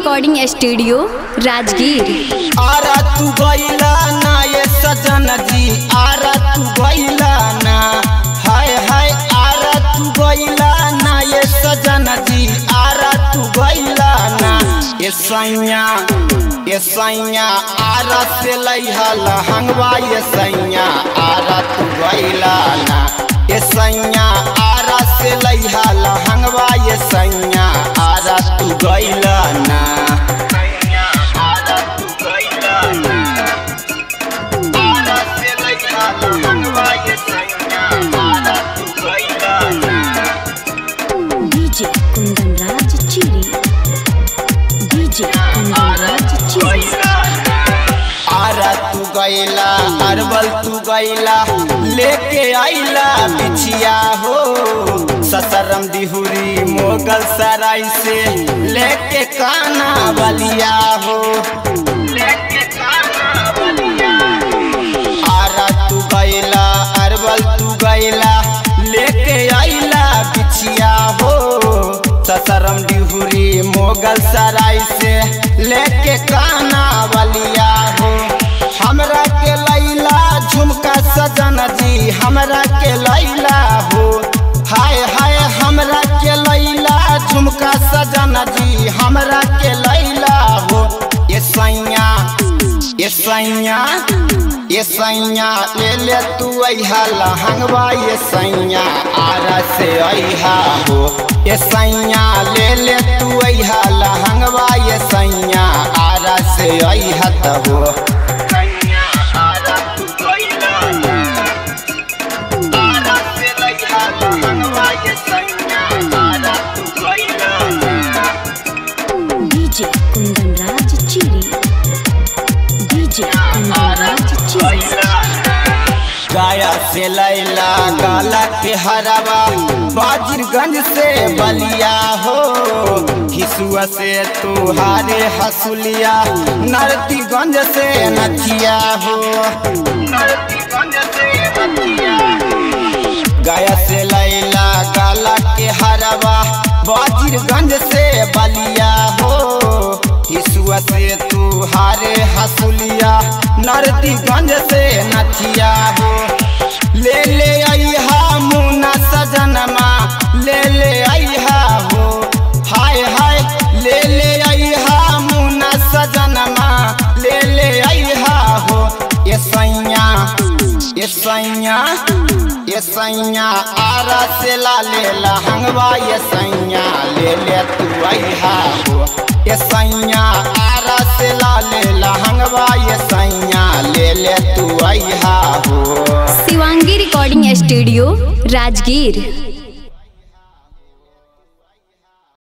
recording studio Rajgir Ara तू गईला ना ये सजन जी आरा तू गईला ना हाय हाय आरा तू गईला ना ये सजन जी आरा तू गईला ना ये सैया ये सैया आरा से लइहा लहंगवा ये सैया आरा तू गईला ना ये सैया आरा से लइहा लहंगवा ये सैया आरा तू गईला ना सैया आरा तू गईला ना आरा से लइहा लहंगवा ये सैया आरा तू गईला ना डीजे कुंदन राज चिरी डीजे कुंदन राज चिरी आरा तू गईला अरबल तू गईला लेके आईला बिछिया हो ससरम दिहुरी मोगल सराय से लेके काना बलिया हो लेके काना बलिया आरा तू गईला अरबल तू गईला लेके आईला बिछिया हो ससरम डिहुरी मोगल सराय से लेके काना बलिया हो हमरा के लैला झुमका सजन जी हमरा के लैला हो हाय हाय हमरा के लैला झुमका सजन जी हमरा के लैला हो ये सैया ये सैया ये सैया ले ले तू अहा लहंगवा ये सैया आरा से अहा हो ये सैया ले ले तू अहा लहंगवा ये सैया आरा से अहा त हो सैया आरा तू गइला आरा से लइहा लहंगवा ये सैया आरा तू गइला डीजे कुंदन राज चिरी डीजे कुंदन राज चिरी गाया से लैला गाला के हरवा बाजिरगंज से बलिया हो हिसुआ से तुहारे हसुलिया नरतीगंज से नथिया हो नरतीगंज से नथिया गाया से लैला गाला के हरवा बाजिरगंज से बलिया हो हिसुआ से तुहारे हसुलिया नरतीगंज से नथिया हो ले ले अहा मुना सजनमा ले ले अहा हो हाय हाय ले ले अहा मुना सजनमा ले ले अहा हो ये सैया ये सैया ये सैया आरा से ला ले लहंगवा ये सैया ले ले तू अहा हो ये सैया आरा से ला ले लहंगवा ये सैया ले ले तू अहा हो शिवांगी रिकॉर्डिंग स्टूडियो राजगीर